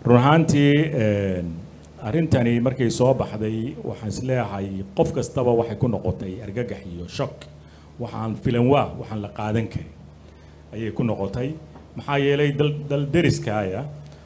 run ahaantii arrintani markay soo baxday waxaan isleeyahay qof kastaba waxay ku noqotay argagax iyo shock waxaan filan waa waxaan la qaadan karin ayay ku noqotay maxaa yeelay dal dal deriskaaya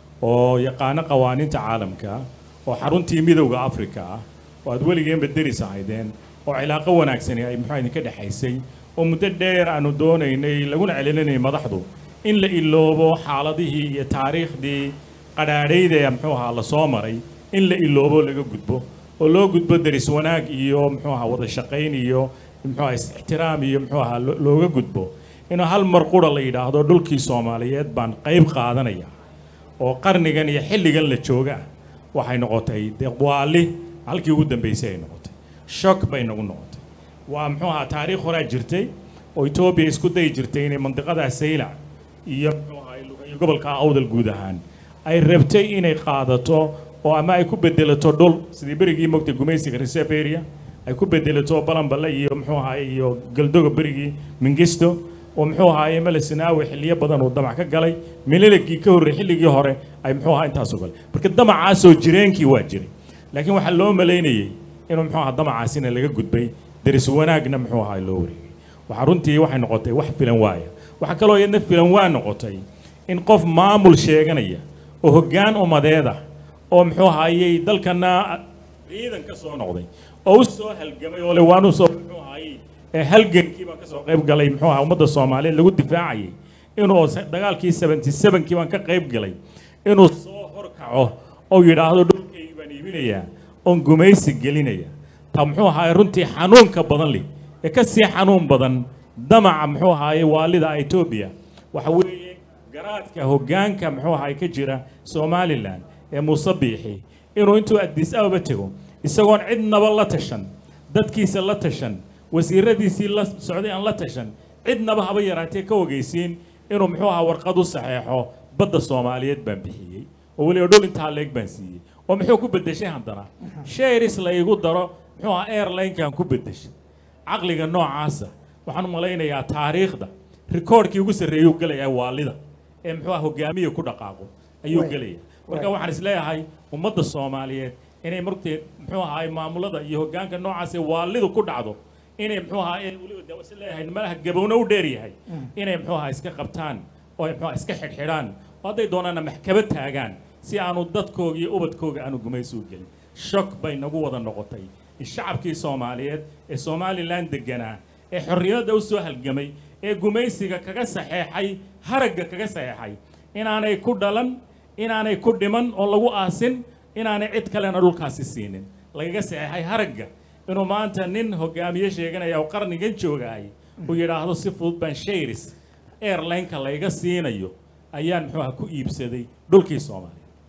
oo yaqaano qawaaniinta caalamka oo xaruntii midowda africa ah oo aad weligeenba deris ahaydeen oo cilaaqo wanaagsani ay muxuu idinka dhexaysay oo muddo dheer aanu doonaynay laguna celinanay madaxdu in la iloobo xaaladihii iyo taariikhdii qadhaadhayda ee muxuu ahaa la soo maray in la iloobo laga gudbo oo loo gudbo deris wanaag iyo muxuu ahaa wada shaqayn iyo muxuu ahaa is-ixtiraam iyo muxuu ahaa lo- looga gudbo inuu hal mar qura la yidhaahdo dhulkii soomaaliyeed baan qayb qaadanaya oo qarnigan iyo xilligan la jooga waxay noqotay dee waali halkii ugu dambaysay ay noqotay shock bay nagu noqotay waa muxuu ahaa taariikh horaa jirtay oo etoobiya isku dayi jirtay inay mandiqadaa saylac iyo muxuu ahaa iyo gobolka awdal guud ahaan ay rabtay inay qaadato oo ama ay ku bedelato dhul sidii berigii mogtay gumaysiga reserve area ay ku bedelato balanballe iyo muxuu ahaa iyo galdoga berigii mingisto oo muxuu ahaaye melesinaawi xilliyo badan uu damac ka galay mililigii ka horrey xilligii hore ay muxuu ahaa intaasoo galay marka damacaasoo jireenkii waa jiray laakiin waxaa loo malaynayey inuu muxuu ahaa damacaasina laga gudbay deris wanaagna muxuu ahaa loo wareegay waxaa runtii waxay noqotay wax filan waaya waxaa kaloo iyadna filan waa noqotay in qof maamul sheeganaya oo hoggaan umadeed ah oo muxuu ahaayey dalkana ciidan ka soo noqday oo u soo halgamay oo le waan u soo muxuu ahaayey ee halgankii baan ka soo qayb galay muxuu ahaa ummadda soomaaliyeed lagu difaacayay inuu se- dagaalkii 77kii baan ka qayb galay inuu soo horkaco oo yidhaahdo dhulkaygii baan iibinayaa oon gumaysi gelinaya ta muxuu ahaay runtii xanuunka badan leh ee ka sii xanuun badan damaca muxuu ahaaye waalida etoobiya waxa weeye garaadka hoggaanka muxuu ahaay ka jira somalilan ee muuse biixi inuu intuu addis ababa tego isagoon cidnaba la tashan dadkiisa la tashan wasiiradiisii la socday aan la tashan cidnaba haba yaraatee ka ogeysiin inuu muxuu ahaa warqad u saxeexo badda soomaaliyeed baan bixiyey oo weliba dhul intaa leeg baan siiyey oo muxuu ku beddeshay haddana sharis la igu daro muxuu ahaa airlinekan ku beddeshay caqliga noocaasa waxaan u malaynayaa taariikhda rikoodhkii ugu sarreeyuu gelayaa waalida ee muxuu ahaa hogaamiya ku dhaqaaqo ayuu Way. gelaya marka waxaan isleeyahay ummadda soomaaliyeed inay martee muxuu ahaay maamulada iyo hoggaanka noocaas ee waalidu ku dhacdo inay muxuu ahaa ee weliba de is leeyahay malaha gabowna u dheer yahay inay muxuu ahaa iska qabtaan oo ay muxuu ahaa iska xidhxidhaan oo hadday doonaana maxkamad taagaan si aanu dadkooga iyo ubadkooga aanu gumaysi u gelin shock bay nagu wada noqotay in shacabkii soomaaliyeed ee somalilan deganaa ee xorriyadda u soo halgamay ee gumaysiga kaga saxeexay haragga kaga saxeexay inaanay ku dhalan inaanay ku dhiman oo lagu aasin inaanay cid kalena dhulkaasi siinin lagaga saxeexay haragga inuu maanta nin hogaamiye sheeganaya oo qarnigan joogaay uu yidhaahdo si fudud baan shayris airlineka layga siinayo ayaan muxuu ahaa ku iibsaday dhulkii soomaaliya